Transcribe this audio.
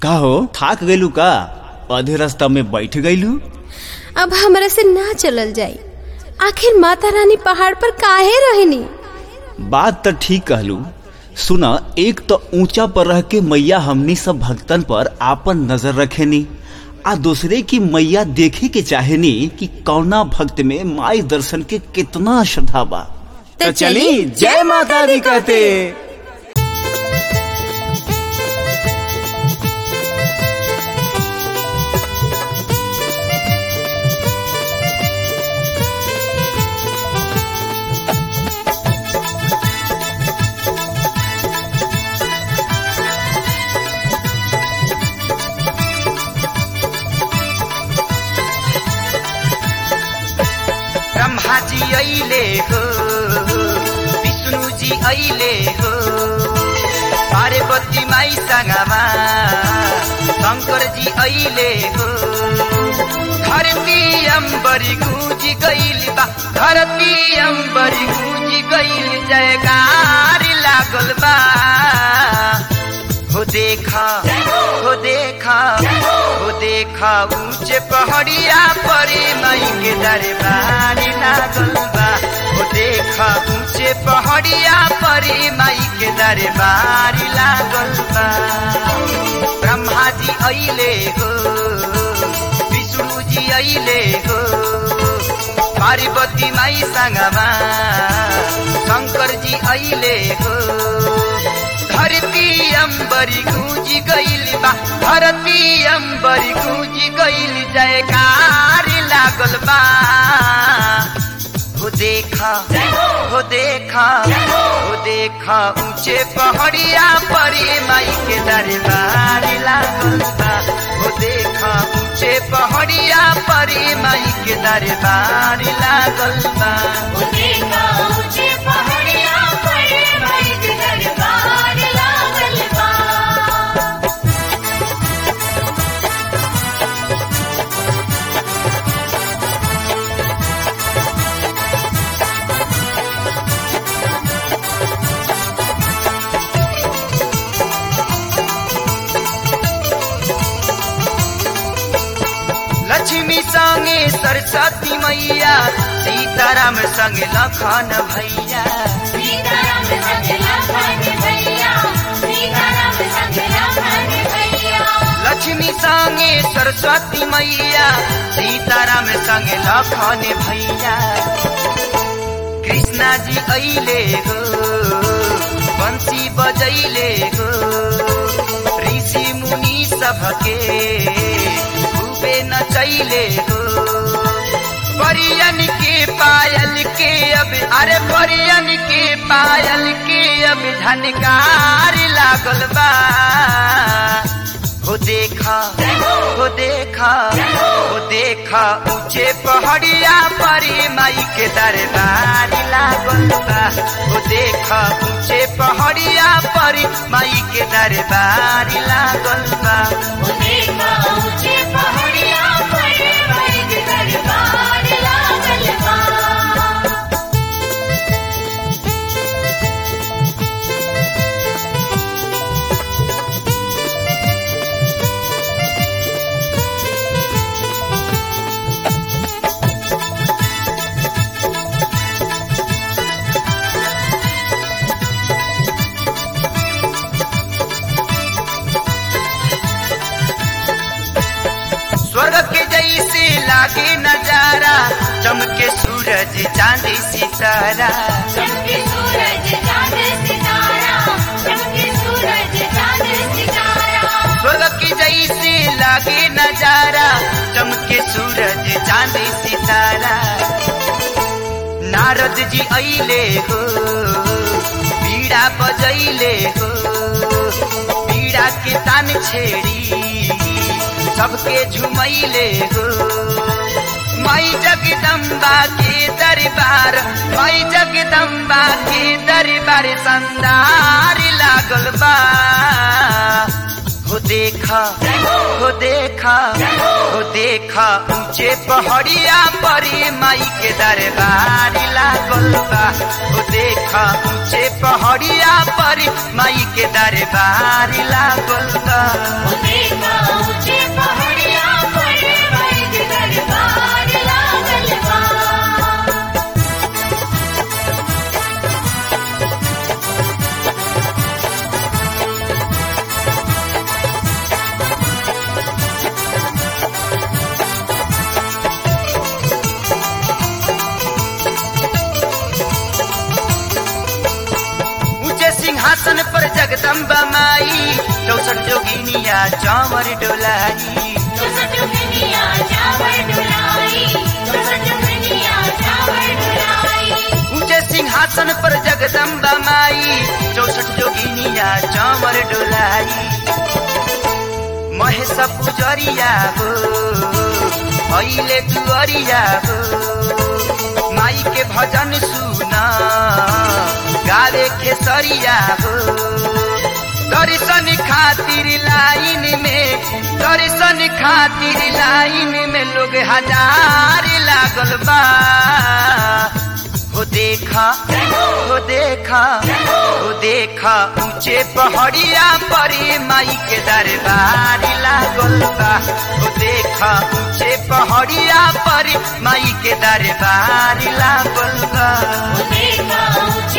का हो थाक गइलू का आधे रास्ता में बैठ गइलू अब हमरा से ना चलल जाई आखिर माता रानी पहाड़ पर काहे रहनी बात तो ठीक कहलू सुना एक तो ऊंचा पर रह के मैया हमनी सब भक्तन पर आपन नजर रखेनी आ दूसरे की मैया देखे के चाहेनी कि कौना भक्त में माई दर्शन के कितना श्रद्धा बा तो चली जय माता दी कहते ब्रह्मा जी अहिले हो विष्णु जी अहिले हो पार्वती माई सँगमा शङ्कर जी अहिले हो धरती अम्बरी गुजी गइल बा धरती अम्बरी गुजी गइल जयकार लागल बा हो देखा हो देखा हो देखा ऊंचे पहाड़िया परे मई के दरबार लागल बा हो देखा ऊंचे पहाड़िया परे मई के दरबार लागल बा ब्रह्मा जी अइले हो विष्णु जी अइले हो पार्वती माई सँगमा शङ्कर जी अइले हो धरती अम्बरी गूंजी गइल बा धरती अम्बरी गूंजी गइल जयकार लागल बा हो देखा हो देखा हो देखा ऊंचे पहाड़िया परी माई के दरबार लागल बा हो देखा ऊंचे पहाड़िया परी माई के दरबार लागल बा लक्ष्मी संगे सरस्वती मैया सीताराम संगे लखन भैया लक्ष्मी संगे सरस्वती मैया सीताराम संगे लखन भैया कृष्णा जी अइले हो बंसी बजैले हो ऋषि मुनि सबके खूबे नचैले हो परियन के पायल के अब अरे परियन के पायल के अब झनकार लागल बा हो देखा हो देखा हो देखा ऊंचे पहाड़िया परी माई के दरबार लागल बा हो देखा ऊंचे पहाड़िया परी माई के दरबार लागल बा स्वर्ग के जैसे लागे नजारा चमके सूरज चांदी सितारा स्वर्ग के जैसे लागे नजारा चमके सूरज चांदी सितारा नारद जी अइले हो पीड़ा बजैले हो पीड़ा के तान छेड़ी सबके झुमैले हो माई जगदम्बा के दरबार माई जगदम्बा के दरबार संदार लागल बा हो देखा हो देखा हो देखा ऊंचे पहाड़िया परी माई के दरबार लागल बा हो देखा ऊंचे पहाड़िया परी माई के दरबार लागल बा देखा ऊंचे पहाड़िया पर माई के दरबार लागल बा ऊंचे सिंहासन पर जगदम्बा माई चौसठ जोगिनिया चावर डोलाई चौसठ दुनिया चावर डुलाई चौसठ दुनिया चावर डुलाई ऊंचे सिंहासन पर जगदम्बा माई चौसठ जोगिनिया चावर डोलाई महेश पुजरिया हो अहिले दुअरिया हो माई के भजन सुना गावे खेसरिया हो दर्शन खातिर लाइन में दर्शन खातिर लाइन में लोग हजार लागल बा हो देखा हो देखा हो देखा ऊंचे पहाड़िया परी माई के दरबार लागल बा हो देखा ऊंचे पहाड़िया परी माई के दरबार लागल बा देखा ऊंचे